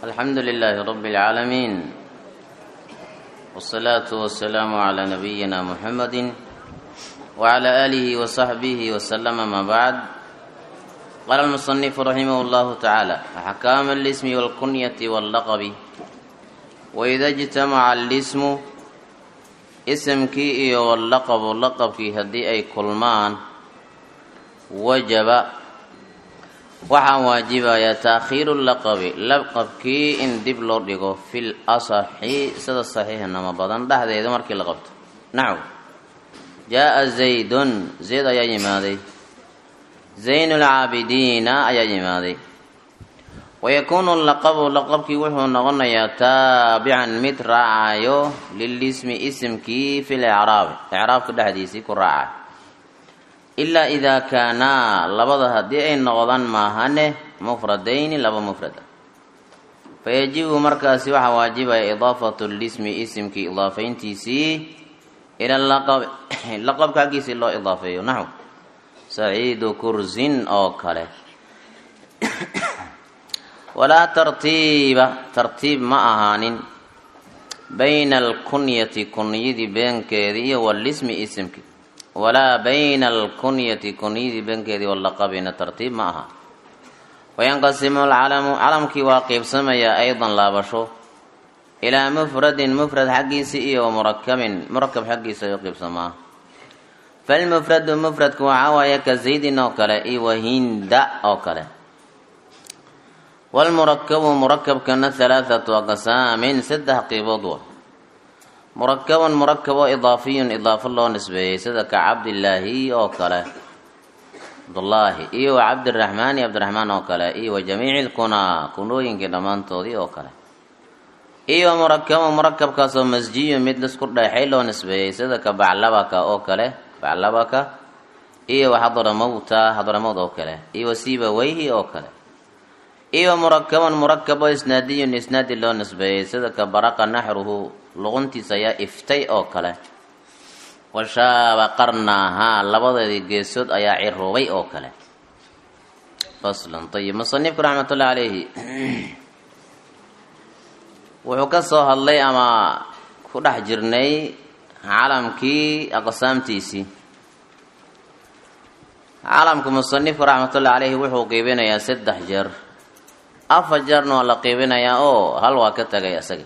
الحمد لله رب العالمين والصلاة والسلام على نبينا محمد وعلى آله وصحبه وسلم ما بعد قال المصنف رحمه الله تعالى أحكام الاسم والكنية واللقب وإذا اجتمع الاسم اسمkii iyo wallaqabu laqabkii haddii ay kulmaan wajaba waxaa waajibayaa taakhiiru laqabi laqabkii in dib loo dhigo fil asaxi sida saxiixnama badan dhexdeeda markii la qabto naxw jaa-a zaydun zayd ayaa yimaaday zaynulcaabidiina ayaa yimaaday wayakuunu laqabu laqabkii wuxuu noqonayaa taabican mid raacayo lilismi isimkii fil icraabi icraabka dhexdiisii ku raacayo ilaa idaa kaanaa labada haddii ay noqdaan maahane mufradayni laba mufrada fayajibu markaasi waxaa waajibaya idaafatu lismi isimkii idaafayntiisii ila laqab laqabka xaggiisii loo idaafeeyo naxw saciidu kursin oo kale walaa tartiiba tartiib ma ahaanin bayna alkunyati kunyadii beenkeedii iyo walismi isimkii walaa bayna alkunyati kunyadii beenkeedii walaqabina tartiib ma aha wayanqasimu alcalamu calamkii waa qeybsamayaa aydan laabasho ilaa mufradin mufrad xaggiisii iyo murakabin murakab xaggiisa ayuu qeybsamaa falmufradu mufradku waxaa waaye ka zaydin oo kale iyo wahinda oo kale walmurakabu murakabkana halaathatu aqsaamin saddex qiibood wa murakabun murakab oo idaafiyun idaafo loo nisbeeyey sida ka cabdillaahi oo kale cabdullaahi iyo wa cabdiraxmaani cabdiraxmaan oo kale iyo wa jamiici lkunaa kunooyinkii dhammaantoodii oo kale iyo murakabun murakabkaasoo masjiyun mid lisku dheexay loo nisbeeyey sida ka baclabaka oo kale baclabaka iyo wa xadramowta xadramowd oo kale iyo wa siibaweyhi oo kale iyo murakabun murakab oo isnaadiyun isnaadi loo nisbeeyey sida ka baraqa naxruhu luquntiisa ayaa iftay oo kale washaaba qarnaahaa labadeedii geesood ayaa ciroobay oo kale faslun ayib musanifku raxmatullahi calayhi wuxuu ka soo hadlay ama ku dhex jirnay calamkii aqsaamtiisii calamka musanifku raxmatullahi calayhi wuxuu qiibinayaa saddex jeer afar jeerna waa la qiibinayaa oo hal waa ka tagay isaga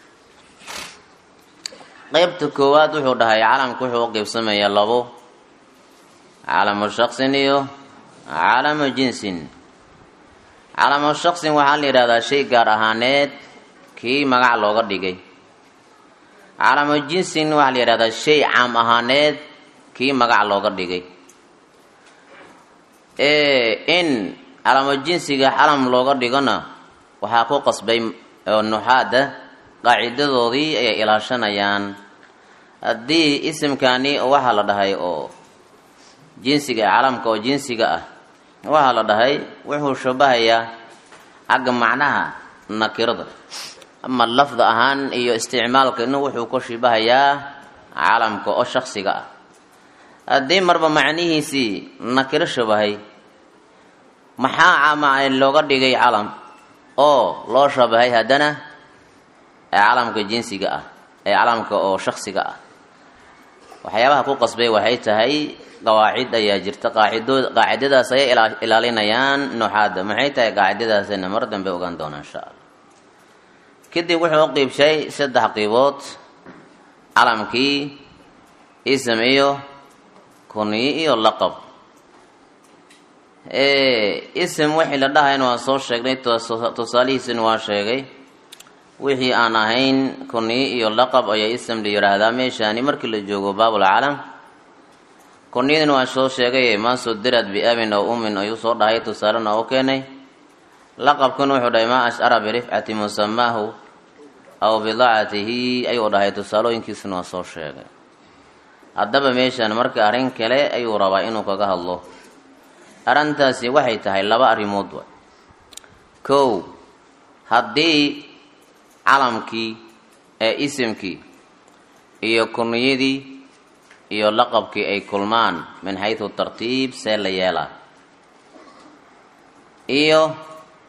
qeybta koowaad wuxuu dhahay calamka wuxuu u qeybsamayaa labo calamu shaksin iyo calamu jinsin calamu shaksin waxaa la yidhahdaa shay gaar ahaaneed kii magac looga dhigay calamu jinsin waxaa la yidhahdaa shay caam ahaaneed kii magac looga dhigay in calamo jinsiga calam looga dhigona waxaa ku qasbay nuxaada qaacidadoodii ayay ilaashanayaan haddii isimkani waxaa la dhahay oo jinsiga calamka oo jinsiga ah waxaa la dhahay wuxuu shabahayaa xagga macnaha nakirada ama lafda ahaan iyo isticmaalkana wuxuu ka shibahayaa calamka oo shaksiga ah haddii marba macnihiisii nakiro shabahay maxaa looga dhigay calam oo loo shabahay haddana ee calamka jinsiga ah ee calamka oo shaksiga ah waxyaabaha ku qasbay waxay tahay qawaacid ayaa jirta qaacido qaacidadaas ayay ilaalinayaan nuxaada maxay tahay qaacidadaasina mar dambe ogaan doona insha allah kadib wuxuu u qiibshay saddex qiibood calamkii ism iyo kunyi iyo laqab ism wixii la dhahayna waan soo sheegnay tusaalihiisina waa sheegay wixii aan ahayn kunyi iyo laqab ayaa ism la yidhaahdaa meeshaani markii la joogo baabulcalam kunyadina waan soo sheegay maasoo dirad biabin aw umin ayuu soo dhahay tusaalena u keenay laqabkuna wuxuu dhahay maa ashcara birifcati musamaahu aw bidaacatihi ayuu dhahay tusaalooyinkiisina waa soo sheegay haddaba meeshaan marka arrin kale ayuu rabaa inuu kaga hadlo arrintaasi waxay tahay laba arrimood wa kow haddii calamkii ee isimkii iyo kunyadii iyo laqabkii ay kulmaan min xaysu tartiib see la yeelaa iyo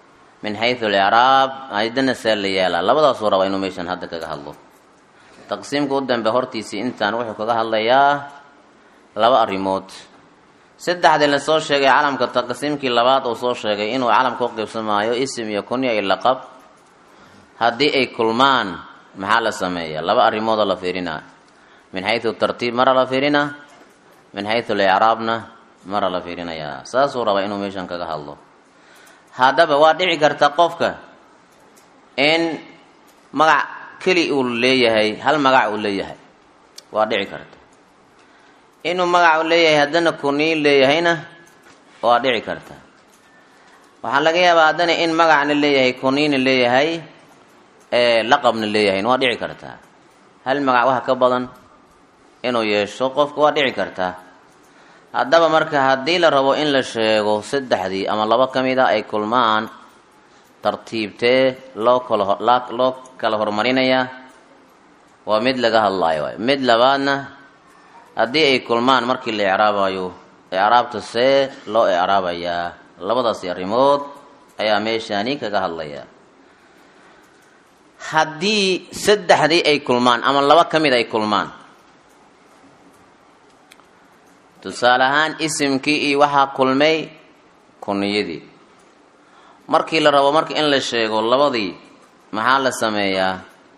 min xaysu alicraab aydana see la yeelaa labadaasuu rabaa inuu meeshan hadda kaga hadlo taqsiimka u dambe hortiisii intaan wuxuu kaga hadlayaa laba arrimood saddexdii lasoo sheegay calamka taqsiimkii labaad uu soo sheegay inuu calamka u qiybsamaayo isim iyo kunya iyo laqab haddii ay kulmaan maxaa la sameeyaa laba arrimoodoo la fiirinaa min xaysu tartiib mara la fiirinaa min xaysu licraabna mara la fiirinayaa saasuu rabaa inuu meeshan kaga hadlo haddaba waa dhici karta qofka in magac keli uu leeyahay hal magac uu leeyahay waa dhici karta inuu magac uu leeyahay haddana kuniin leeyahayna waa dhici karta waxaa laga yaabaa haddana in magacna leeyahay kuniina leeyahay laqabna leeyahayna waa dhici kartaa hal magac waxa ka badan inuu yeesho qofka waa dhici kartaa haddaba marka haddii la rabo in la sheego saddexdii ama laba ka mid a ay kulmaan tartiibtee loo kala loo kala horumarinayaa waa mid laga hadlaayo waay mid labaadna haddii ay kulmaan markii la icraabayo icraabta see loo icraabayaa labadaasi arrimood ayaa meeshaani kaga hadlaya haddii saddexdii ay kulmaan ama laba ka mid ay kulmaan tusaale ahaan isimkii iyo waxaa kulmay kuniyadii markii la rabo marka in la sheego labadii maxaa la sameeyaa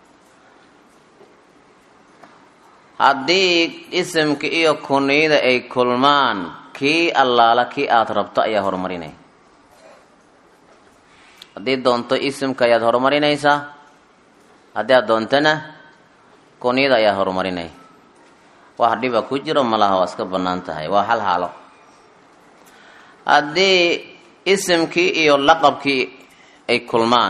haddii isimka iyo kuniyada ay kulmaan kii allaala kii aada rabto ayaa horumarinay haddii doonto isimka ayaad horumarinaysaa haddii aad doontana kuniyada ayaa horumarinay wax dhiba ku jiro malaha waa iska bannaan tahay waa hal haalo haddii isimkii iyo laqabkii ay kulmaan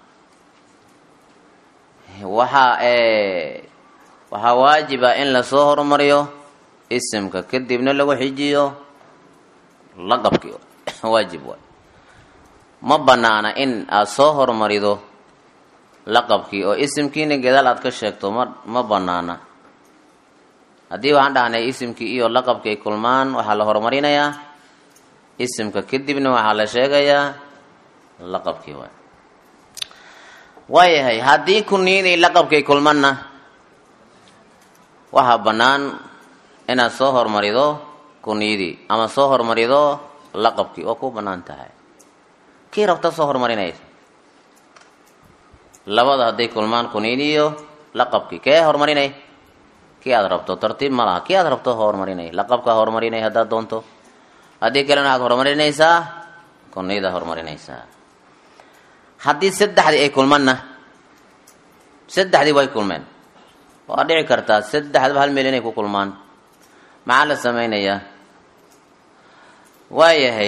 waxaa waxaa waajiba in lasoo horumariyo isimka kadibna lagu xijiyo laqabkii waajib waay ma banaana in aada soo horumarido laqabkii oo isimkiina gadaal aad ka sheegto ma ma banaana haddii waxaan dhahnay isimkii iyo laqabkii ay kulmaan waxaa la horumarinayaa isimka kadibna waxaa la sheegayaa laqabkii waay waayahay haddii kuniyadii laqabkii ay kulmanna waxaa bannaan inaad soo hormarido kuniyadii ama soo hormarido laqabkii oo ku bannaan tahay kii rabta soo horumarinaysa labada hadday kulmaan kuniyadii iyo laqabkii kee horumarinay kii aad rabto tartiib ma laha kii aad rabto horumarinay laqabkaa horumarinay haddaad doonto haddii kalena waxaad horumarinaysaa kuniyada horumarinaysaa haddii saddexdii ay kulmanna saddexdii way kulmeen waa dhici kartaa saddexdaba hal meel inay ku kulmaan maxaa la samaynayaa waayahay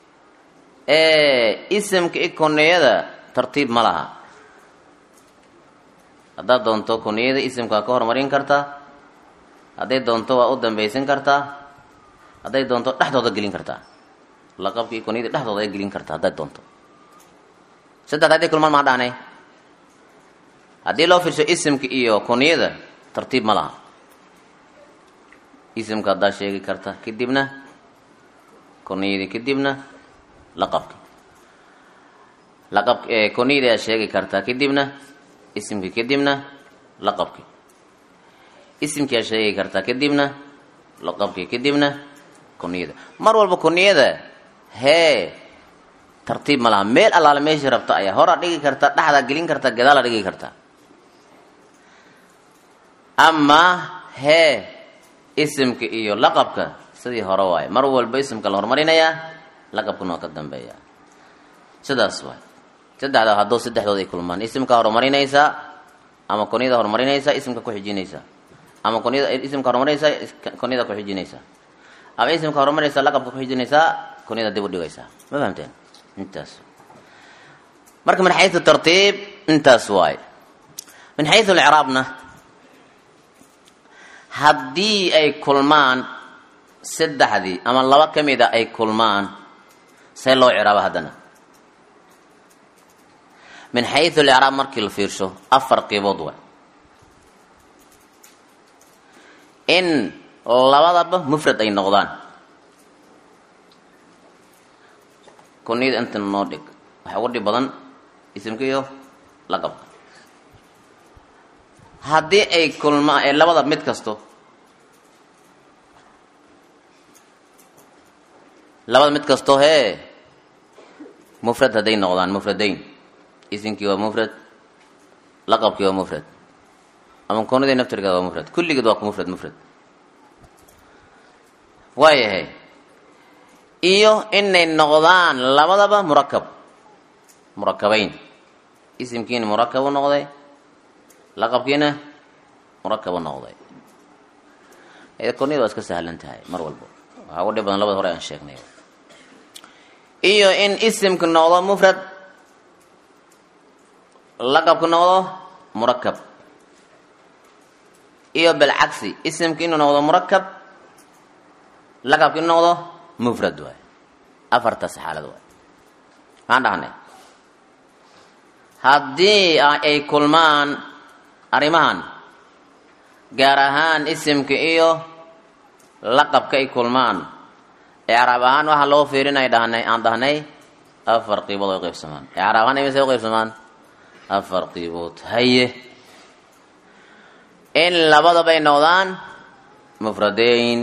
isimka i kuniyada tartiib ma laha haddaad doonto kuniyada isimkaa ka horumarin kartaa hadday doonto waa u dambaysan kartaa hadday doonto dhexdooda gelin kartaa laqabka iyo kuniyada dhexdooda ay gelin kartaa hadday doonto saddexda hadday kulmaan maa dhahnay haddii loo fiirsho isimka iyo kuniyada tartiib ma laha isimka haddaa sheegi karta kadibna kuniyadii kadibna laqabki laqab kuniyadii aad sheegi kartaa kadibna isimki kadibna laqabki isimkii aad sheegi kartaa kadibna laqabki kadibna kuniyada mar walba kuniyada hee tartiib ma laha meel allaale meeshii rabta ayaa horaa dhigi karta dhexdaa gelin karta gadaalaa dhigi karta amaa hee isimka iyo laqabka sidii hore waaye mar walba isimka la horumarinayaa laqabkuna waa ka dambeeya sidaas waay saddexda hadduu saddexdood ay kulmaan isimka horumarinaysaa ama kuniyada horumarinaysaa isimka ku xijinaysaa ama kuniyada isimka horumarinaysaa kuniyada ku xijinaysaa ama isimka horumarinaysaa laqabka ku xijinaysaa kuniyada dib u dhigaysaa ma fahamteen intaas marka min xayu tartiib intaas waaye min xayu licraabna haddii ay kulmaan saddexdii ama laba ka mida ay kulmaan see loo ciraaba haddana min xayu licraab markii la fiirsho afar qiibood waay in labadaba mufrad ay noqdaan kuniyada inta noo dhig waxa uga dhib badan isimka iyo laqabka haddii ay kulmaan ee labada mid kasto labada mid kasto hee mufrad hadday noqdaan mufradayn isimkii waa mufrad laqabkii waa mufrad ama koonadii naftirkeeda waa mufrad kulligeed waa ku mufrad mufrad waayahay iyo inay noqdaan labadaba murakab murakabayn isimkiina murakab u noqday laqabkiina murakab u noqday kooniyada waa iska sahlan tahay mar walba waxaa ugu dhib badan labada hore aan sheegnay iyo in isimku noqdo mufrad laqabku noqdo murakab iyo bilcagsi isimku inuu noqdo murakab laqabku inuu noqdo mufrad waay afartaas xaalad waay maxaan dhahnay haddii ay kulmaan arrimahan gaar ahaan isimka iyo laqabka ay kulmaan ecraab ahaan waxaa loo fiirinay dhahnay aan dhahnay afar qiibood ay qaybsamaan ecraab ahaan imise u qaybsamaan afar qiibood haye in labadabay noqdaan mufradayn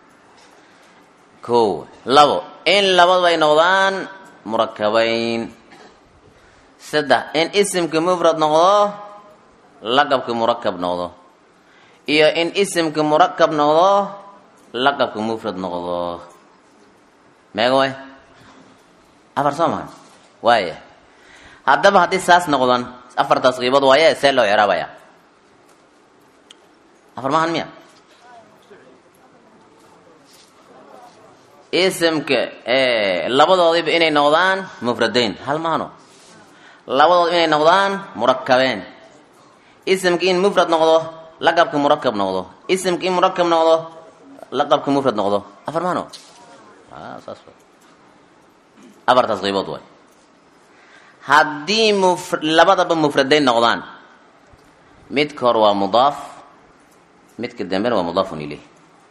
ko labo in labadabay noqdaan murakabayn saddex in isimka mufrad noqdo laqabka murakab noqdo iyo in isimka murakab noqdo laqabka mufrad noqdo meega way afar soo maha waaya haddaba haddii saas noqdan afartaas qiibood waaye see loo ciraabaya afar mahan miya isimka labadoodiba inay noqdaan mufradayn hal mahano labadood inay noqdaan murakabeen isimka in mufrad noqdo laqabka murakab noqdo isimka in murakab noqdo laqabka mufrad noqdo afar mahano saas afartaas qiibood waay haddii muf labadaba mufradayn noqdaan midka hore waa mudaaf midka dambena waa mudaafun ileyh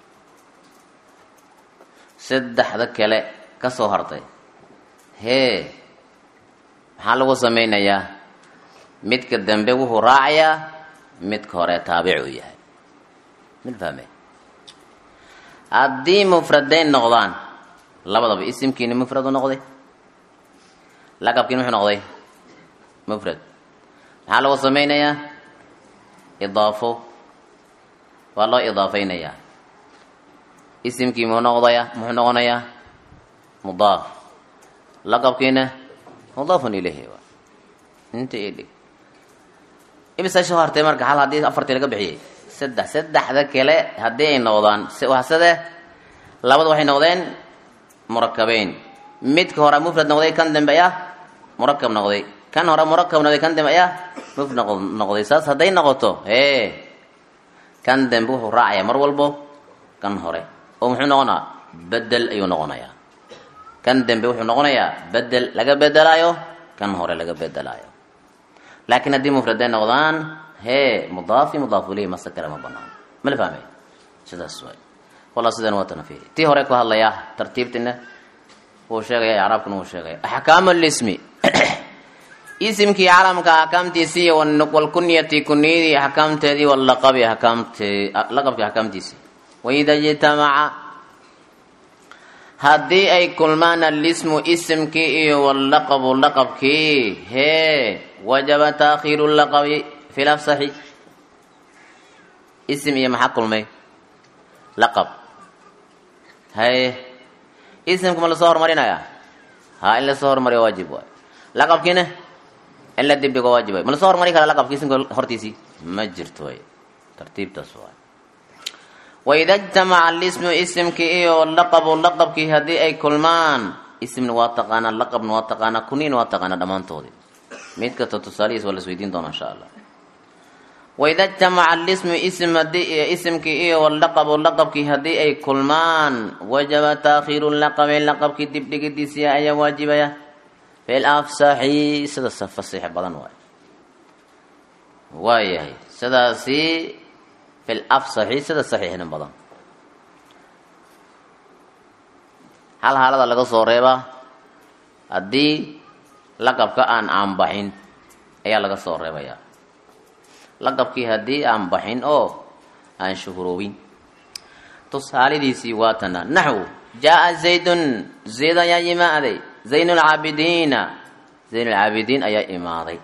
saddexda kale ka soo hartay hee maxaa lagu samaynayaa midka dambe wuxuu raacayaa midka hore taabicuu yahay mid fahme haddii mufradayn noqdaan labadaba isimkiina mufrad u noqday laqabkiina muxuu noqday mufrad maxaa lagu samaynayaa idaafo waa loo idaafaynayaa isimkii muxuu noqdaya muxuu noqonayaa mudaaf laqabkiina mudaafun ilayhi waa inta ii dhig imisa soo hartay marka hal haddii afartii laga bixiyey saddex saddexda kale haddii ay noqdaan sade labada waxay noqdeen murakabeyn midka hore mufrad noqday kan dambe ayaa murakab noqday kan hore murakab noqday kan dambe ayaa mufrad noqday saas hadday noqoto hee kan dambe wuxuu raacaya mar walbo kan hore oo muxuu noqonaa bedel ayuu noqonayaa kan dambe wuxuu noqonayaa bedel laga bedelaayo kan hore laga bedelaayo laakiin haddii mufraday noqdaan hee mudaafi mudaafu ilayhi mase kale ma banaan ma la fahmay sidaas waay wallah sidan waa tanafihi tii hore ku hadlaya tartiibtina wuu sheegaya icraabkuna wuu sheegaya axkaamu lismi isimkii calamka axkaamtiisii walkunyati kunyadii axkaamteedii walaqabi axkaamtee laqabkii axkaamtiisii waida ijtamaca haddii ay kulmaan alismu isimkii iyo wallaqabu laqabkii hee wajaba taakhiiru laqabi fi lafsaxi isim iyo maxaa kulmay laqab haye isimka ma lasoo horumarinaya ha in lasoo horumariyo waajib waay laqabkiina in la dibdhigo waajib waay ma lasoo horumari kara laqabki isimka hortiisii ma jirto way tartiibtaas waay waida ijtamaca alismu isimkii iyo laqabu laqabkii haddii ay kulmaan isimna waa taqaanaa laqabna waa taqaanaa kuniina waa taqaanaa dhammaantoodii mid kasta tusaalihiis waa la isweydiin doona insha allah waida ijtamaca alismu ism hadii isimkii iyo walaqabu laqabkii haddii ay kulmaan wajaba taakhiiru laqabi laqabkii dibdhigidiisii ayaa waajibaya fil afsaxi sidaas fasiix badan waay waayahay sidaasi fil afsaxi sida saxiixnin badan hal haalada laga soo reebaa haddii laqabka aan aanbaxin ayaa laga soo reebayaa laqabkii haddii aan baxin oo aan shuhuroobin tusaalidiisii waatana naxw jaa zaydun zayd ayaa imaaday zayn lcaabidiina zayn lcaabidiin ayaa imaaday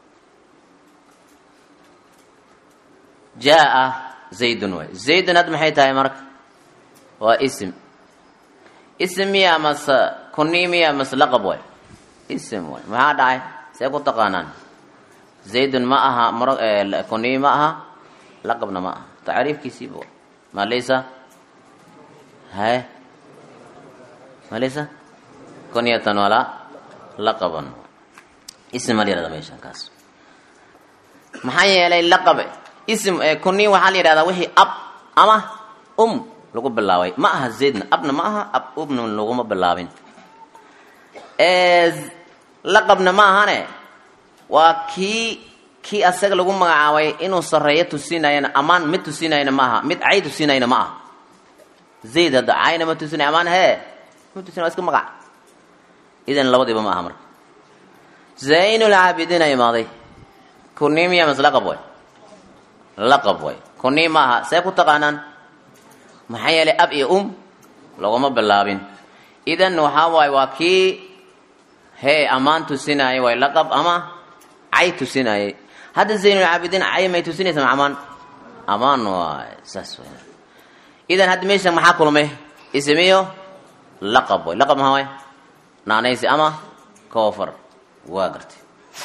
jaa zaydun waay zaydun had maxay tahay marka waa ism ism miya mase kuni miya mase laqab waay ism waay maxaa dhacay see ku taqaanaan zaydun ma aha mar kuni ma aha laqabna ma aha tacriifkiisiiba ma laysa haye ma laysa kunyatan walaa laqaban ism ma la yihahda meeshan kaas maxaa yeelay laqab ism kuni waxaa la yidhahdaa wixii ab ama um lagu bilaabay ma aha zaydna abna ma aha ab umna laguma bilaabin laqabna ma ahane waa kii kii asaga lagu magacaabay inuu sareeyo tusinayana amaan mid tusinayna ma aha mid cay tusinayna ma aha zayd hadda cayna ma tusinay amaan hee ma tusinay waa iska magac idan labadiiba ma aha marka zaynulcaabidiina imaaday kuni miya mas laqab way laqab way kuni ma aha see ku taqaanaan maxaa yeelay ab iyo um laguma bilaabin idan waxaa waaye waa kii hee ammaan tusinayay way laqab ama cay tusinayay hadda zaynulcaabidiin cay may tusinaysa ma amaan amaan waay saas way idan hadda meesha maxaa kulmay ismiyo laqab way laqab maxaa waay naanaysi ama koofar waa gartay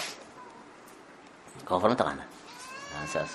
koofar ma taqaana saas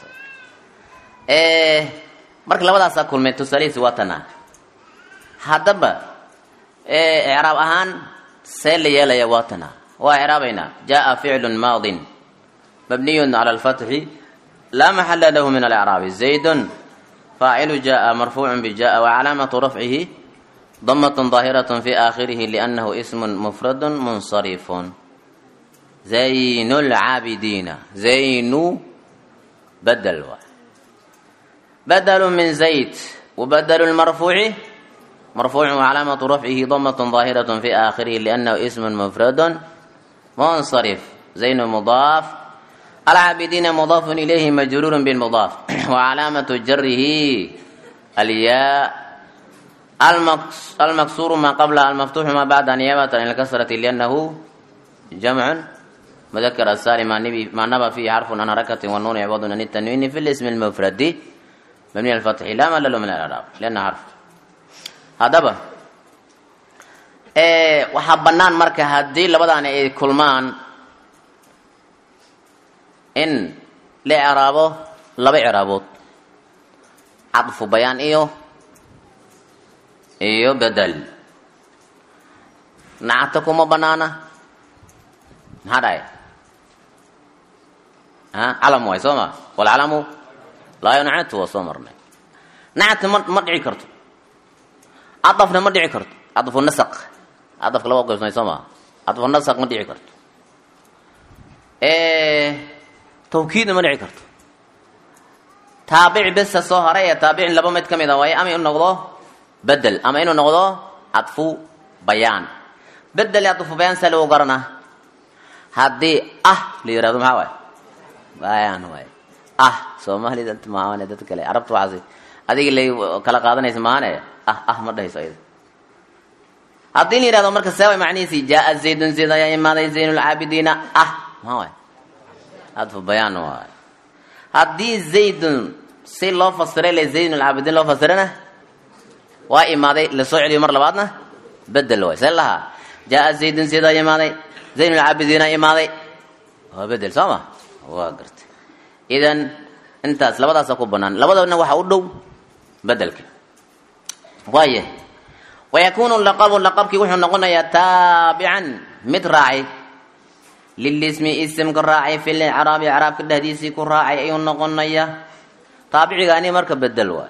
marka labadaasaa kulmay tusaalihiisi waa tanaa haddaba icraab ahaan see la yeelaya waa tanaa waa icraabaynaa jaa ficlu maadin mabniyu cala alfatxi laa maxala lahu min alcraabi zaydun faacilu jaa marfuucu bijaa wacalaamatu rafcihi damat ظaahiraة fi aakhirihi liannahu ismu mufradu munsarifun zayn lcaabidiina zaynu badel waa badl min zayd wbadl marfuuci marfuucu wcalaamatu rafcihi damat ظaahiraة fi aakhirihi liannahu ismu mufradu munsarif zaynu mudaaf alcaabidiina mudaaf ilayhi majruur bmudaaf wcalaamatu jarihi alyaa almaksuuru ma qabla almaftuuxu ma bacda niyaabata an lkasrati liannahu jamcu mudakar asalim ma naba fihi xarfun an harakati wanuun icwadun an tanwiini fi lismi lmufradi mabniy alfatxi laa malalo min alcraab lianna xarf haddaba waxaa bannaan marka haddii labadaani ay kulmaan in la icraabo laba icraabood cadfu bayaan iyo iyo bedel nacta kuma banaana maxaa dhahay calam waay soo ma walcalamu laa yuncatu waa soo marnay nacta ma ma dhici karto cadafna ma dhici karto cadfu nasaq cadafka laba qaybsamay soo maa cadfu nasaq ma dhici karto tawkiidna ma dhici karto taabic besa soo haray ee taabicin laba mid ka mid a waaye ama inu noqdo bedel ama inuu noqdo cadfu bayaan bedel iyo cadfu bayaan saa lagu garanaa haddii ah la yihahdo maxaa waay bayaan waay ah soomaalida maahane dad kale carabta waxaasi adiga lay kala qaadanaysa maahane ah ah ma dhahayso ayada haddii la yihahdo marka see way macnihiisi jaa zaydun zayd ayaa imaaday zayn lcaabidiina ah maxaa waay cadfu bayaan waay haddii zaydun si loo fasiray le zayn lcaabidiin loo fasirana waa imaaday lasoo celiyo mar labaadna bedel waay see lahaa jaa zaydun zayd ayaa imaaday zayn lcaabidiina imaaday waa bedel soo ma waa gartay idan intaas labadaasa ku banaan labadana waxaa u dhow bedelka waaya wayakunu laqabu laqabkii wuxuu noqonayaa taabican mid raacay lilismi isimka raacay fi licraabi icraabka dhehdiisii ku raacay ayuu noqonayaa taabicigaani marka bedel waay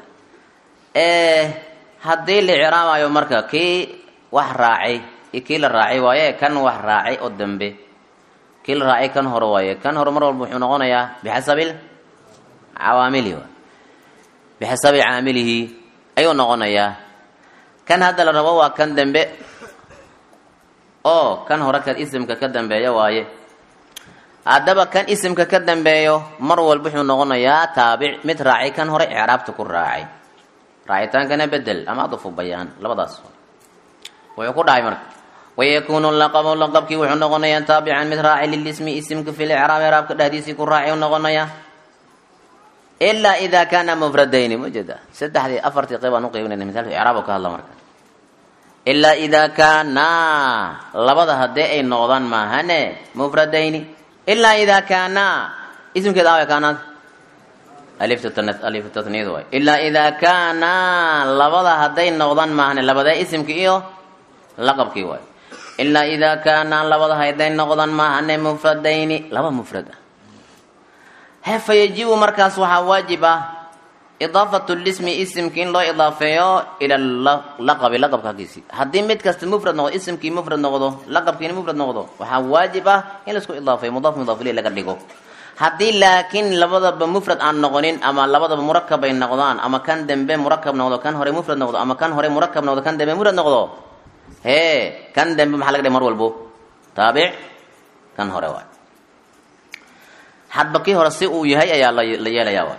haddii la icraabayo marka kii wax raacay iyo kii la raacay waaye kan wax raacay oo dambe kii la raacay kan hore waaye kan hore mar walba wuxuu noqonayaa bixasabi cawaamilihi waay bixasabi caamilihi ayuu noqonayaa kan hadda la rabo waa kan dambe oo kan hore ka isimka ka dambeeya waaye haddaba kan isimka ka dambeeyo mar walba wuxuu noqonayaa taabic mid raacay kan hore icraabta ku raacay raacitaankana bedel ama adufu bayaan labadaas wuxuu ku dhahay marka wayakuunu laqabu laqabkii wuxuu noqonayaa taabican mid raacay lilismi isimka fi licraab icraabka dhexdiisii ku raacay u noqonayaa ilaa idaa kaana mufradayni ma jeeda saddexdii afartii qeyb aan u qeybinayna misaalka icraab ka hadla marka ilaa idaa kaanaa labada haddii ay noqdaan maahane mufradayni ilaa idaa kaanaa isimkeeda aaway kaanaad alifta tatniyad waay ilaa idaa kaanaa labada hadday noqdaan maahane labadee isimki iyo laqabkii waay ilaa idaa kaanaa labada hadday noqdaan maahane mufradayni laba mufrad ah he fa yajibu markaas waxaa waajib ah idaafatu lismi isimki in loo idaafeeyo ila laqabi laqabka hagiisi haddii mid kasta mufrad noqdo isimkii mufrad noqdo laqabkiina mufrad noqdo waxaa waajib ah in laisku idaafeeyo mudaaf mudaaf ilay laga dhigo haddii laakiin labadaba mufrad aan noqonin ama labadaba murakab ay noqdaan ama kan dambe murakab noqdo kan hore mufrad noqdo ama kan hore murakab noqdo kan dambe mufrad noqdo hee kan dambe maxaa laga dhiga mar walbo taabic kan hore waay hadba kii hore si uu yahay ayaa la yeelayaa waay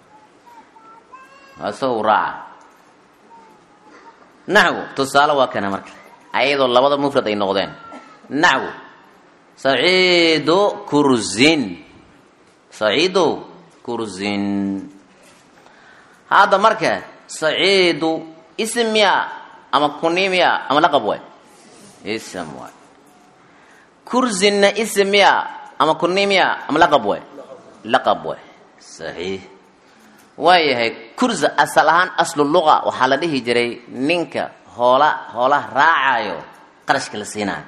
isaga raaca naxwu tusaale waa kana marka ayadoo labada mufrad ay noqdeen naxwu saciidu kurzin saciidu kurzin hadda marka saciidu ism miya ama kuni miya ama laqab waay ism waay kurzinna ism miya ama kuni miya ama laqab waay laqab waay saxiix waayahay kurza asal ahaan aslu luqa waxaa la dhihi jiray ninka hoola hoolaha raacayo qarashka la siinayo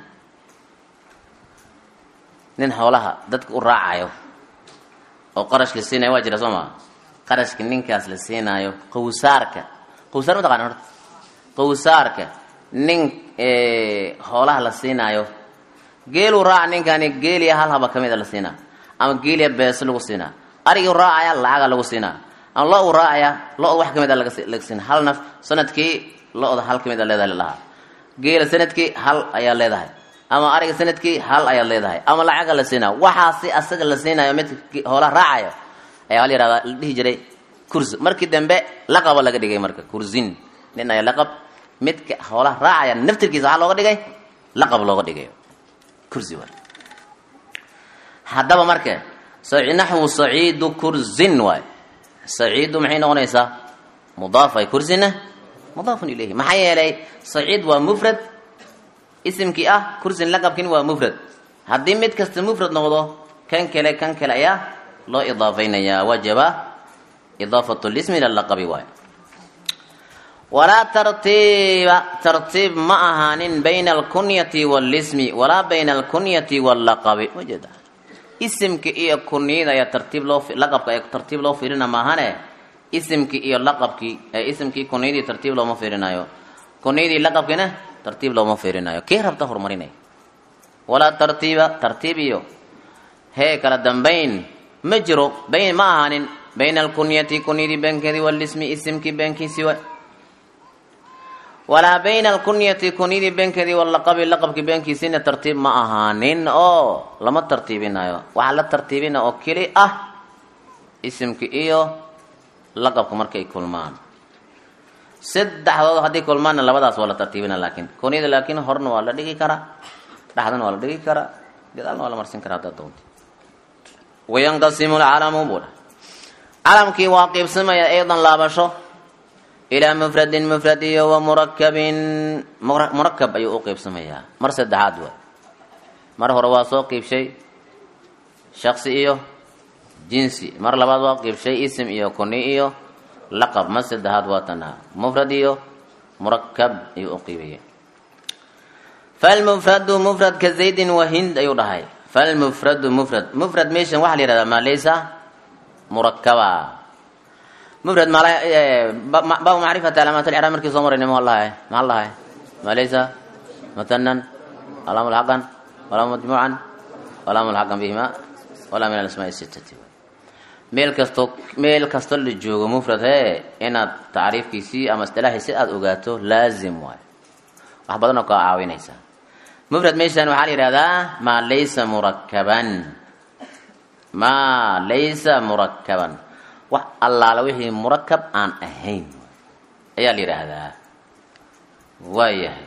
nin hoolaha dadka u raacayo oo qarash la siinayo waa jira soo maa qarashka ninkaas la siinaayo qawsaarka qawsaar ma taqana horta qawsaarka nin hoolaha la siinaayo geeluu raaca ninkani geeliya hal haba kamida la siinaa ama geeliya beeso lagu siinaa arigii raacaya lacaga lagu siinaa ama lo u raacaya lo-da wax kamid a laga siina hal naf sanadkii lo-da hal kamid a leedahay lalahaa geela sanadkii hal ayaa leedahay ama ariga sanadkii hal ayaad leedahay ama lacaga la siinaa waxaasi asaga la siinayo mid hoolaha raacayo ayaa la yihahdaa la dhihi jiray kursi markii dambe laqaba laga dhigay marka kursin nin ayaa laqab midka hoolaha raacaya naftirkiisa waxaa looga dhigay laqab looga dhigayo kursi waay haddaba marka naxwu saciidu kursin waay saciidu maxay noqonaysaa mudaafay kursina mudaafun ilayhi maxaa yeelay saciid waa mufrad isimkii ah kursin laqabkin waa mufrad haddii mid kasta mufrad noqdo kan kale kan kale ayaa loo idaafaynayaa wajaba idaafatu lismi ila laqabi waay walaa tartiiba tartiib ma ahaanin bayna alkunyati walismi walaa bayna alkunyati wallaqabi wajeeda isimka iyo kunyada ayaa tartiib loo laqabka ee tartiib loo fiirina maahane isimkii iyo laqabkii isimkii kunyadii tartiib looma fiirinayo kunyadii laqabkiina tartiib looma fiirinayo kii rabta horumarinay walaa tartiiba tartiib iyo hee kala dambayn ma jiro bayn ma ahaanin bayna alkunyati kunyadii beenkeedii walismi isimkii beenkiisii wa walaa bayna alkunyati kunyadii beenkeedii walaqabi laqabkii beenkiisiina tartiib ma ahaanin oo lama tartiibinayo waxaa la tartiibina oo keli ah isimka iyo laqabka markay kulmaan saddexdood haddii kulmaanna labadaas waa la tartiibina laakiin kunyada laakiin horna waa la dhigi karaa dhexdana waa la dhigi karaa gadaalna waa la marsin karaa haddaad doonta wayanqasimu lcalamu buudha calamkii waa qiibsamaya aydan laabasho ilaa mufradin mufrad iyo wa murakabin murakab ayuu u qiibsamayaa mar saddexaad waay mar hore waa soo qiibshay shaksi iyo jinsi mar labaad waa qiibshay isim iyo kuni iyo laqab mar saddexaad waa tanaa mufrad iyo murakab ayuu u qiibaya falmufradu mufradka zaydin wa hind ayuu dhahay falmufradu mufrad mufrad meeshan waxaa la yihahdaa maa laysa murakaba mufrad baabu macrifati calaamaat alcraab markii soo marayna ma lahay maxaa lahay maa laysa mutanan walaa mulxaqan walaa majmuucan walaa mulxaqan bihima walaa min alasmaai sitati meel kasto meel kastoo la joogo mufrad hee inaad tacriifkiisii ama istilaaxiisi aada ogaato laazim waayo wax badanoo kaa caawinaysa mufrad meeshaan waxaa la yidhahdaa maa laysa murakaban maa laysa murakaban wax allaala wixii murakab aan ahayn ayaa la yidhaahdaa waayahay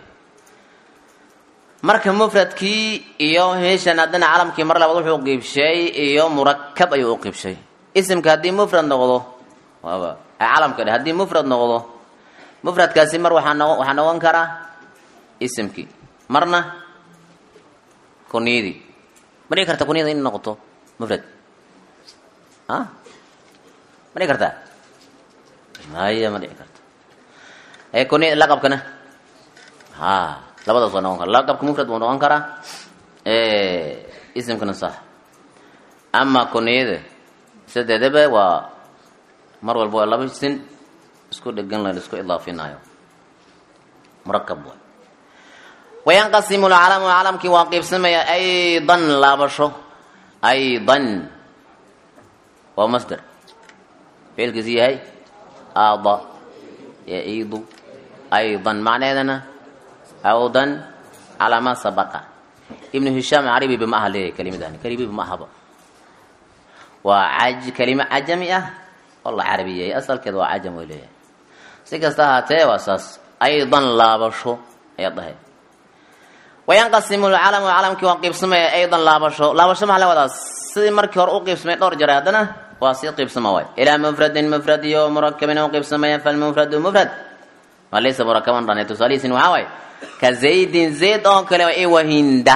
marka mufradkii iyo meeshan haddana calamkii mar labaad wuxuu qiibshay iyo murakab ayuu u qiibshay isimka haddii mufrad noqdo waaba calamka dhe haddii mufrad noqdo mufradkaasi mar waxaa noqo waxaa noqon karaa isimkii marna kuniyadii ma dhigi karta kuniyada in noqoto mufrad a ma dhigi kartaa maya ma dhici karto ee kuniya laqabkana ha labadaas waa noqon kara laqabka mufrad buu noqon karaa isimkana sax ama kuniyada sadeedaba waa mar walba waa laba sin isku dhegan la isku idaafinayo murakab waay wayanqasimu lcalamu calamkii waa qiibsamaya aydan laabasho aydan waa masder ficilkiisu yahay aada yaidu aydan macneedana awdan calaa ma sabaqa ibnu hishaam carabiba ma aha leeyahay kelimadani kelibiba ma ahaba waa aj kelimo cajami ah oo la carabiyey asalkeeda waa cajam way leeyahay si kasta ahaatee waa saas aydan laabasho ayaad dhahay wayanqasimu lcalamu calamkii waa qiibsamaya aydan laabasho laabasho maxaa la wadaa sidii markii hore u qiibsamay dhowr jare haddana waa sii qiibsama waay ilaa mufradin mufrad iyo murakabin u qiibsamaya falmufradu mufrad ma laysa murakaban dhan tusaalihiisin waxaa waaye ka zaydin zayd oo kale waa iwahinda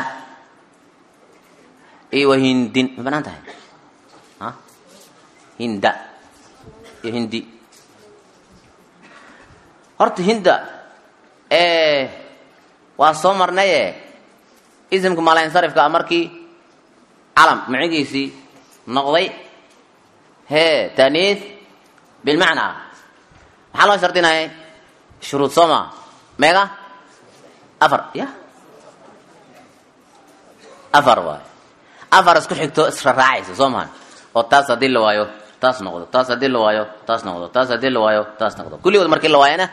iwahindin ma banaan tahay a hinda iyo hindi horta hinda waa soo marnaye isimka malansarifka a markii calam macigiisii noqday hee taaniis bilmacnaa maxaa loo shardinaya shuruud soo maa meega afar ya afar waay afar isku xigto israraacaysa soo mahan oo taas haddii la waayo taas noqdo taas haddii la waayo taas noqdo taas haddii la waayo taas noqdo kulligood markii la waayana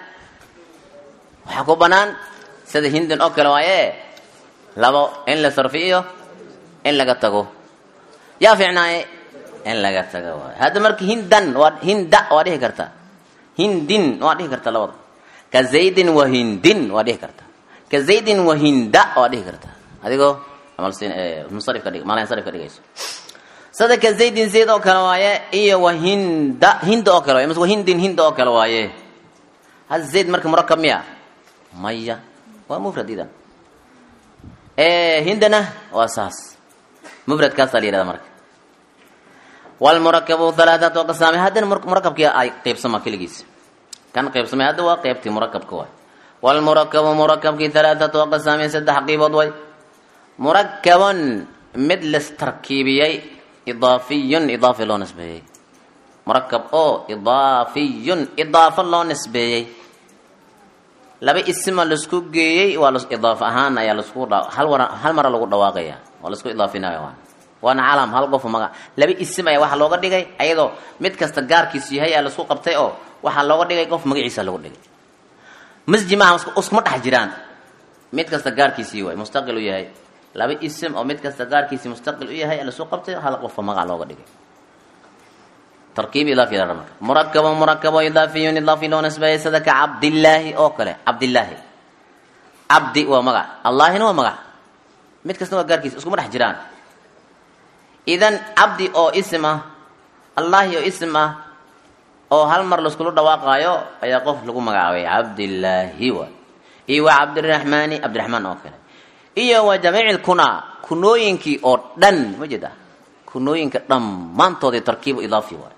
waxaa ku banaan sida hindin oo kale waaye labo in la sarfiyo in laga tago yaa fiicnaaye in laga tago waayo hadda marka hindan waa hinda waa dhihi karta hindin waa dhihi karta labada ka zaydin wa hindin waa dhihi karta ka zaydin wa hinda waa dhihi karta adigoo musarifka dhig malansarifka dhigayso sida ka zaydin zayd oo kale waaye iyo wa hinda hinda oo kale waaye mise wa hindin hinda oo kale waaye hadda zayd marka murakab miya maya waa mufrad idan hindana waa saas mufradkaasaa la yihahda marka wlmurakabu halaathatu aqsaami haddana murakabkii ay qeybsama keligiis kan qeybsamay hadda waa qeybtii murakabka waay wlmurakabu murakabkii halaathatu aqsaami saddex qiibood way murakabun mid lastarkiibiyey idaafiyun idaafi loo nisbeeyey murakab oo idaafiyun idaafo loo nisbeeyey laba isima laisku geeyey waa idaaf ahaan ayaa lasku hal war hal mara lagu dhawaaqaya waa laisku idaafinaya waa waana calam hal qof maga laba isim ayaa waxaa looga dhigay ayadoo mid kasta gaarkiisu yahay ayaa laisku qabtay oo waxaa looga dhigay qof magaciisa lagu dhigay masji maaha iskuma dhex jiraan mid kasta gaarkiisii waay mustaqil u yahay laba isim oo mid kasta gaarkiisii mustaqil u yahay laisku qabtay hal qofka magac looga dhigay tarkiib idaafi la marka murakabo murakabo idaafiyun idaafi loo nisbeeyay sida ka cabdillaahi oo kale cabdillaahi cabdi waa magac allaahina waa magac mid kasta waa gaarkiisa iskuma dhex jiraan idan cabdi oo isim ah allaahi oo isim ah oo hal mar laiskula dhawaaqaayo ayaa qof lagu magacaabay cabdillaahi waay iyo waa cabdiraxmaani cabdiraxmaan oo kale iyo waa jamiic kunaa kunooyinkii oo dhan ma jeeda kunooyinka dhammaantoodii tarkiibu idaafi waay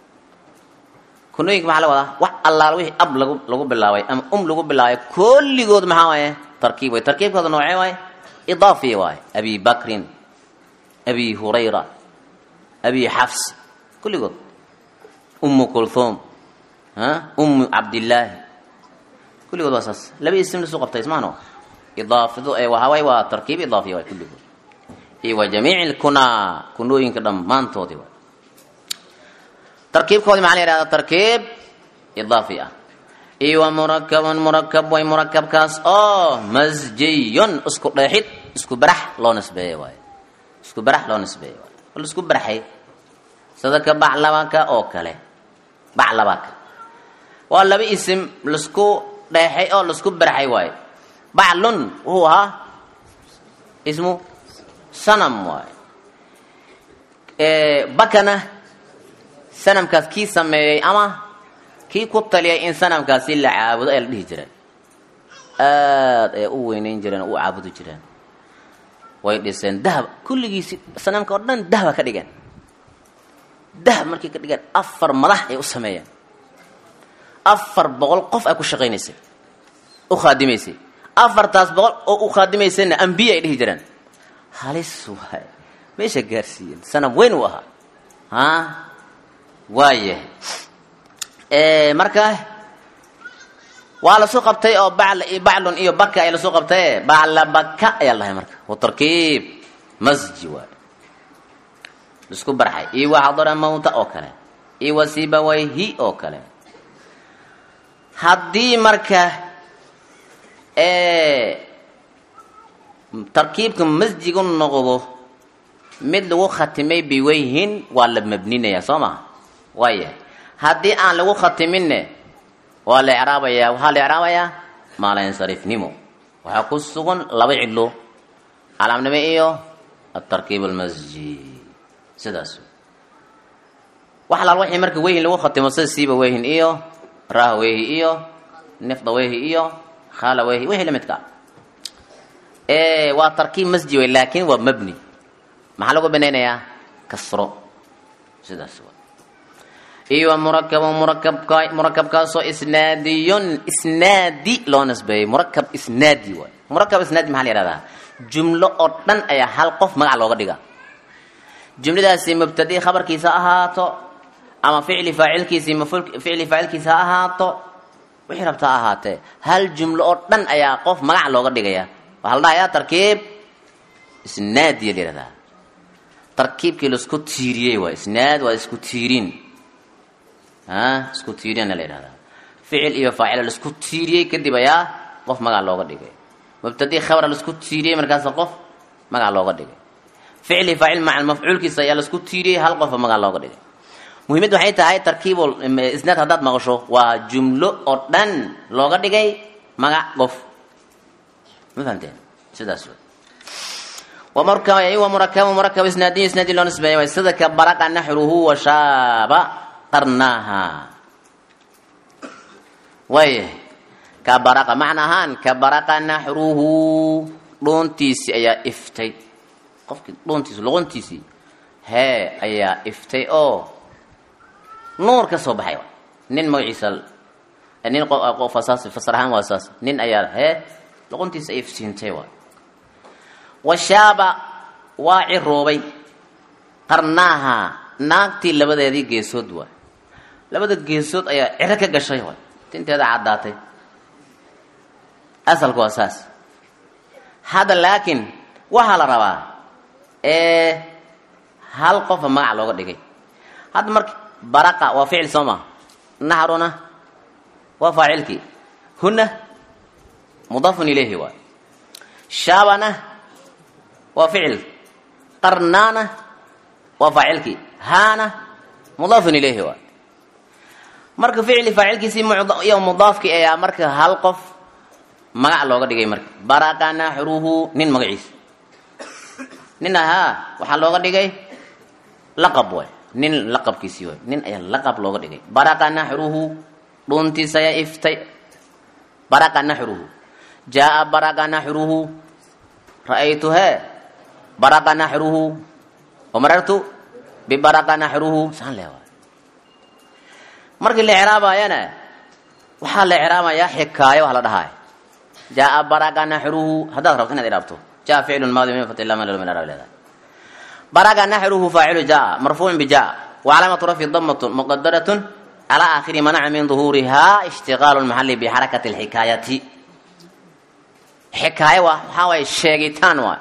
kunooyinka maxaa la wadaa wax allaala wixii ab lagu lagu bilaabay ama um lagu bilaabay kulligood maxaa waaye tarkiib way tarkiibkooda noocee waaye idaafi waaye abi bakrin abi hurayra abi xafs kulligood umu kulthum umu cabdillaahi kulligood waa saas laba isim lasu qabtay ismaano idaafadu ee waxawaay waa tarkiib idaafiya waay kulligood iyo wa jamiici lkunaa kunooyinka dhammaantoodii waay tarkiibkoodii maxaa la yihahda tarkiib idaafi ah iyo wa murakabun murakab way murakabkaas oo masjiyun isku dheexid isku barax loo nisbeeye waayo isku barax loo nisbeeye waayo oo laisku baraxay sida ka baclabaka oo kale baclabaka waa laba isim laisku dheexay oo laisku baraxay waayo baclun wuxuu ahaa ismu sanam waayo bakana sanamkaas kii sameeyey ama kii ku taliyay in sanamkaasi la caabudo ee la dhihi jireen aada ay u weyneyn jireen oo u caabudi jireen way dhiseen dahab kulligiisi sanamka oo dhan dahaba ka dhigeen dahab markay ka dhigeen afar madax ay u sameeyeen afar boqol qof ay ku shaqaynaysay u khaadimaysay afartaas boqol oo u khaadimaysayna ambiya ay dhihi jireen halis waay meesha gaarsiiyeen sanam weyn uu ahaa ha waayahay marka waa lasu qabtay oo baclun iyo baka ay lasu qabtaye bacla baka ayaa lahay marka watarkiib masji waay isku barxay iyo wa xadara mawta oo kale iyo wa sibawayhi oo kale haddii marka tarkiibka masjigu noqdo mid lagu khatimay biwayhin waa la mabninaya soo maha waayahay haddii aan lagu khatiminne waa la ecraabayaa waxaa la ecraabayaa maalansarifnimo waxaa ku sugan laba cidlo calaamnimo iyo atarkiib almasjid sidaas wax laal waxii marka weyhin lagu khatimo sida siiba weyhin iyo raah weyhi iyo nifda weyhi iyo khala weyhi wixii lamidka waa tarkiib masjid wey laakin waa mabni maxaa lagu banaynayaa kasro sidaas iyo murakab murakabka murakabkaasoo isnaadiyun isnaadi loo nisbeeyey murakab isnaadi waay murakab isnaadi maxaa la yihahdaa jumlo oo dhan ayaa hal qof magac looga dhiga jumladaasi mubtadi khabarkiisa ahaato ama ficli faacilkiisi ficli faacilkiisa ha ahaato wixii rabta ha ahaatee hal jumlo oo dhan ayaa qof magac looga dhigaya waxaa la dhahayaa tarkiib isnaadiya la yihahdaa tarkiibkii laisku tiiriyey waay isnaad waa isku tiirin isku tiiriyana la yidhahdaa ficil iyo faacila laisku tiiriyey kadib ayaa qof magac looga dhigay mubtadi khabra laisku tiiriyey markaasa qof magac looga dhigay ficli faacil maca mafcuulkiisa ayaa laisku tiiriyey hal qofa magac looga dhigay muhiimad waxay tahay tarkiibul isnaad haddaad maqasho waa jumlo oo dhan looga dhigay magac qof ma fahamteen sidaas wa murakab murakab isnaadiyo isnaadi loo nisbeeya way sida ka baraqa naxruhu wa shaaba qarnaaha waaya ka baraqa macna ahaan ka baraqa naxruhu dhuuntiisii ayaa iftay qofkii dhuuntiisi luquntiisii hee ayaa iftay oo nuur ka soo baxay nin magaciisa nin qofasaas fasar ahaan waa saas nin ayaa hee luquntiisa ay iftiintay waay washaaba waa ciroobay qarnaaha naagtii labadeedii geesood waay labada geesood ayaa ciro ka gashay waay tinteeda caddaatay asalku waa saas hadda laakiin waxaa la rabaa ee hal qofa magac looga dhigay hadda marka baraqa waa ficil soo maa naxruna waa faacilkii huna mudaafun ilayhi waay shaabana waa ficil qarnaana waa faacilkii haana mudaafun ilayhi waay marka ficli faacilkiisii iyo mudaafkii ayaa marka hal qof magac looga dhigay marka baraqa naxruhu nin magaciisa nin ahaa waxaa looga dhigay laqab waay nin laqabkiisii waay nin ayaa laqab looga dhigay baraqa naxruhu dhuuntiisa ayaa iftay baraqa naxruhu jaa baraqa naxruhu ra'aytu hee baraqa naxruhu wamarartu bibaraqa naxruhu saan le waay markii la icraabayana waxaa la icraabayaa xikaayo wax la dhahaay jaa baraqa naxruhu haddaad rabto inaad iraabto jaa ficlu maadi min fati lama min arab leedahay baraqa naxruhu faacilu jaa marfuucun bijaa wacalaamatu rafyi damatun muqadaratun calaa aakhiri manaca min duhuurihaa ishtiqaalu lmaxali bixarakati alxikaayati xikaayo waa waxaa waaye sheegitaan waay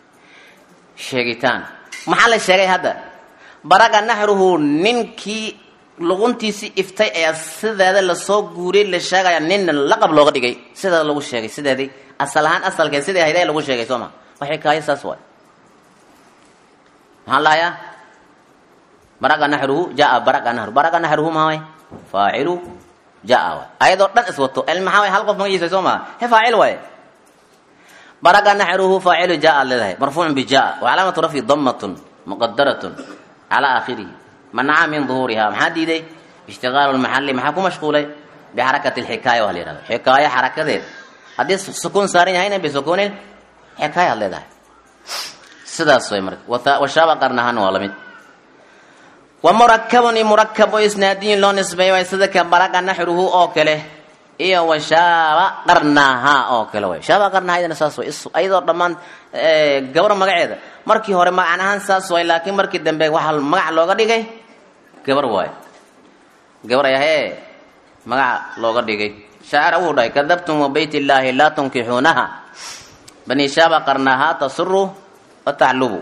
sheegitaan maxaa la sheegay hadda baraqa naxruhu ninkii luquntiisii iftay ayaa sideeda lasoo guuriyey la sheegaya ninna laqab looga dhigay sideeda lagu sheegay sideedii asal ahaan asalkee sidii hayday lagu sheegay sooma wax xikaayo saas waay maxaan lahayaa baraga naxruhu jaa baraga naxru baraga naxruhu maa way faacilu jaa waay ayadoo dhan iswato el maxaa way hal qof magaciisa soo maa he faacil waaye baraga naxruhu faacilu jaa aad leedahay marfuucun bijaa wa calaamatu rafyi damatun muqadaratun calaa aakhirihi manaca min duhuuriha maxaa diiday ishtigaalu lmaxali maxaa ku mashquulay bixarakati lxikaaya waa la yihahda xikaayo xarakadeed haddii sukuun saaran yahayna bisukuunin xikaaya ad leedahay sidaas way marka washaaba qarnahana waa lamid wa murakabun i murakab oo isnaadiyin loo nisbeeyo way sida ka baraga naxruhu oo kale iyo washaaba qarnaha oo kale way shaaba qarnahaydana saas way ayadoo dhammaan gabar magaceeda markii hore magacan ahaan saas way laakiin markii dambe waxaa magac looga dhigay gabar waayo gabar ayahee magaca looga dhigay shaacir wuu dhahay kadabtum wa bayt illaahi laa tunkixuunaha bani shaaba qarnaha tasuru wa taclubu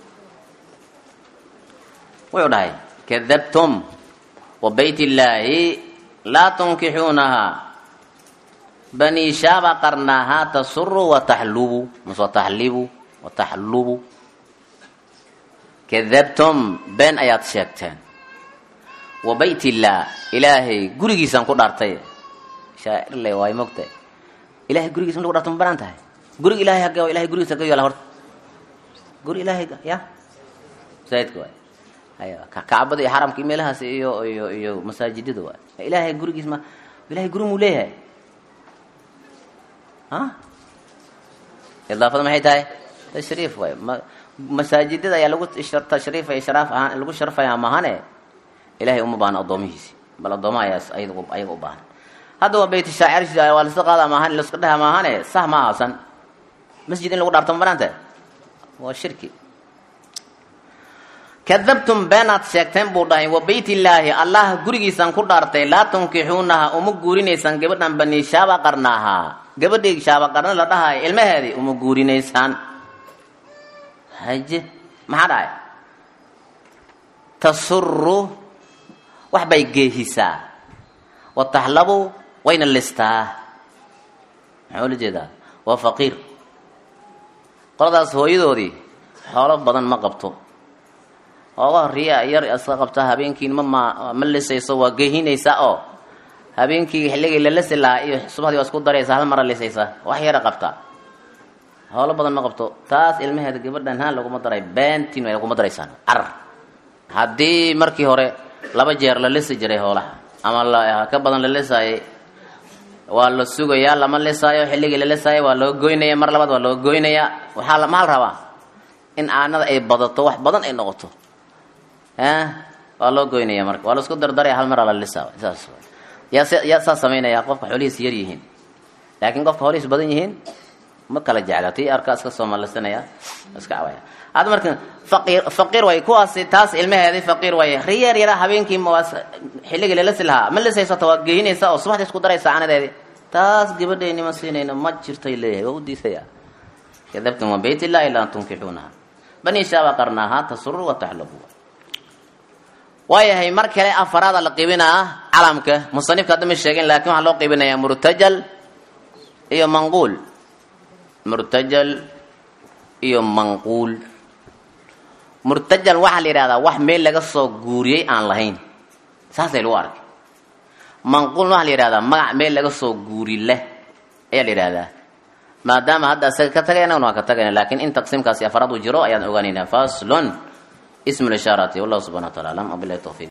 wuxuu dhahay kadabtum wa bayt illaahi laa tunkixuunaha bani shaaba qarnaha tasuru wa taxlubu mas wa taxlibu wa taxlubu kadabtum been ayaad sheegteen wa bayt illaah ilaahay gurigiisaan ku dhaartay shaairle waay mogtahay ilahay gurigiisa ma lagu dhaarto ma banaan tahay gurig ilahay hagge ilahay gurigiisa hagge yaala horta guri ilaahay ya masaajidka waay aya kacbada iyo xaramka iyo meelahaas iyo iyo iyo masaajidada waay ilaahay gurigiis ma ilahay guri muu leeyahay a idaafada maxay tahay tashriif waay ma masaajidada ayaa lagu tashriifaya sharaaf ahaan lagu sharfaya mahane ilahay uma baahna addoomihiisi bal addoomaha ayaas ayaga ayaga u baahan hadda waa bayt shaacir waa laska qaada maahan laska dhaha maahane sah ma ahasan masjid in lagu dhaarto ma banaanta waa shirki kadabtum beenaad sheegteen buu dhahay wa bayt illaahi allah gurigiisaan ku dhaartay laa tunkixuunaha uma guurinaysaan gabadhan bani shaaba qarnaaha gabadhii shaaba qarna la dhahayo ilmaheedii uma guurinaysaan haje maxaa dhahay tasuru wax bay geehisaa wa taxlabu wayna listaa maxaa ula jeedaa waa faqiir qoladaas hooyadoodii xoolo badan ma qabto ooga horiya yar iska qabtaa habeenkiin ma ma ma lisayso waa geehinaysaa oo habeenkii xilligii la lisi lahaa iyo subaxdii waa isku daraysaa hal mara lisaysaa wax yara qabtaa xoolo badan ma qabto taas ilmaheeda gabadhan haan laguma daray beentiin way laguma daraysaan carar haddii markii hore laba jeer la lisi jiray hoolaha ama la ka badan la lisaayay waa la sugayaa lama lisaayo xilligii la lisaayay waa loo goynaya mar labaad waa loo goynayaa waxaa la maxaa la rabaa in aanada ay badato wax badan ay noqoto waa loo goynaya marka waa la isku dardaraya hal maraa la lisaa saas yaa yaa saa samaynaya qofka xoolihiis yar yihiin laakiin qofka xoolihiis badan yihiin ma kala jecla tii arkaa iska soomalisanaya iska cawaya hadda marka faqiir faqiir way kuwaasi taas ilmaheedii faqiir way riyeer yara habeenkii mawaas xilligii lalasi lahaa ma lisaysata waa geehinaysa oo subaxdii isku daraysa caanadeedii taas gabadhayni ma siinayno ma jirtay leeyahay waa u diisaya kadabtum wa bayt illahi laa tunkixuunaha bani shaaba qarnaaha tasuru wa taxlabu waayahay mar kale afaraada la qibinaa calamka musanifka hadda ma sheegin laakiin waxaa loo qibinayaa murtajal iyo manquul murtajal iyo manquul murtajal waxaa la yidhahdaa wax meel laga soo guuriyey aan lahayn saasay lagu arkay manquulna waxaa la yidhahdaa magac meel laga soo guuri leh ayaa la yidhahdaa maadaama hadda isaga ka tagayna waa ka tagayna laakiin in taqsiimkaasi afaraad uu jiro ayaan ogaanaynaa faslon ismu lishaarati wallahu subxana wa taala alam wabilahi tawfiq